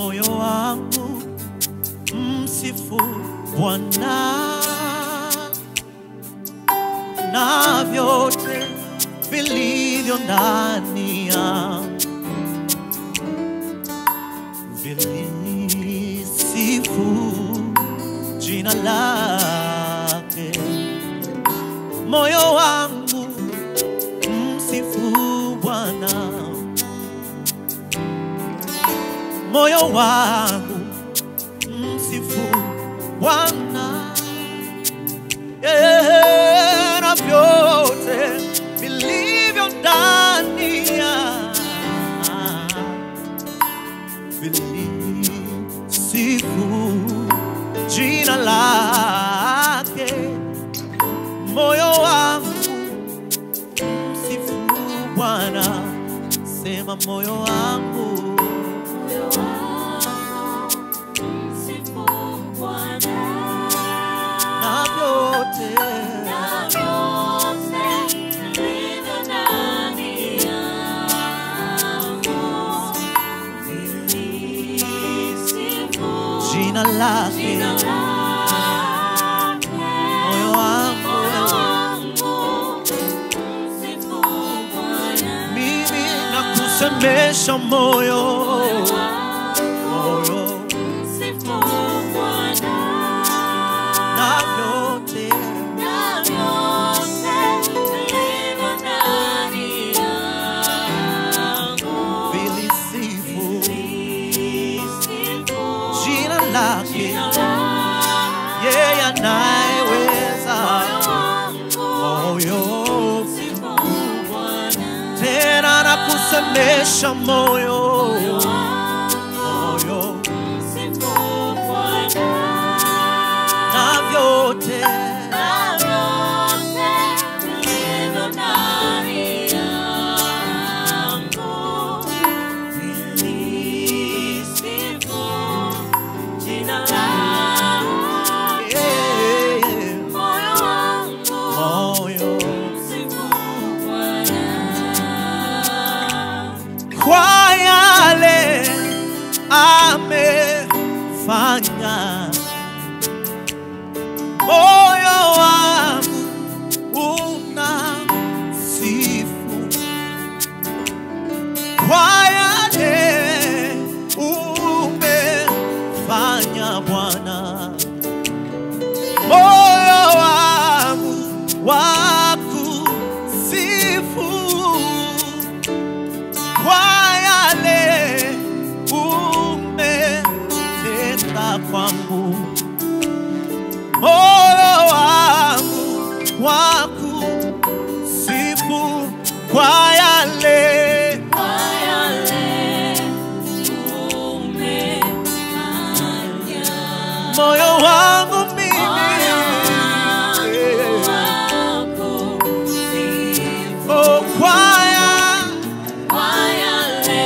moyo wangu msifu Bwana na vyote vilivyo ndani yangu vilisifu jina lake. Moyo wangu msifu Bwana, moyo wangu msifu Bwana Eh, na vyote vilivyo ndani ya vilisifu jina lake. Moyo wangu msifu Bwana, sema moyo wangu Moyo wangu msifu Bwana, na vyote na vyote vilivyo ndani yangu vilisifu jina lake. jina lake. Moyo wangu Moyo wewe, wangu msifu Bwana, mimi nakusemesha moyo moyo wangu moyo msifu Bwana. na vyote Na vyote vilivyo ndani yangu vilisifu vilisifu jina lake. jina lake. Yeye anayeweza Moyo wangu moyo msifu Bwana. tena nakusemesha moyo Moyo wangu moyo msifu Bwana. na vyote Na vyote vilivyo ndani yangu vilisifu jina lake. yeah, Moyo wangu moyo msifu Bwana. kwa yale amefanya moyo wangu una sifu kwa yale umefanya Bwana moyo wangu wakusifu kwa yale umetenda kwangu, moyo wangu wakusifu kwa yale Kwa yale umefanya. moyo wangu mimi Moyo wangu wakusifu. oh, kwa ya Kwa yale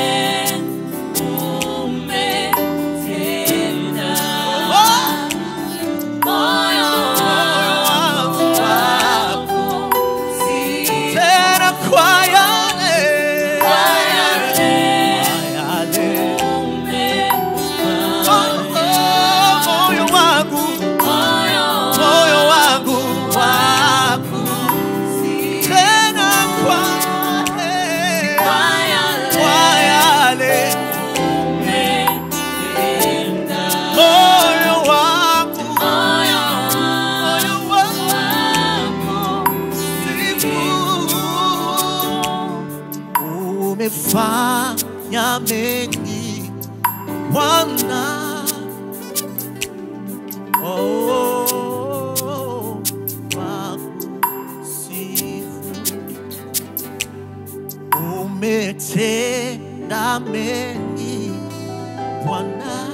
umetenda. Moyo wangu wakusifu. tena kwa yale Kwa yale yale umefanya. oh, oh, moyo wangu Moyo moyo wangu waku wakusifu. tena kwa Kwa kwa yale yale umetenda. moyo wangu Moyo moyo wangu wakusifu. sifu umefanya mengi Bwana oh, oh, wakusifu umetenda mengi Bwana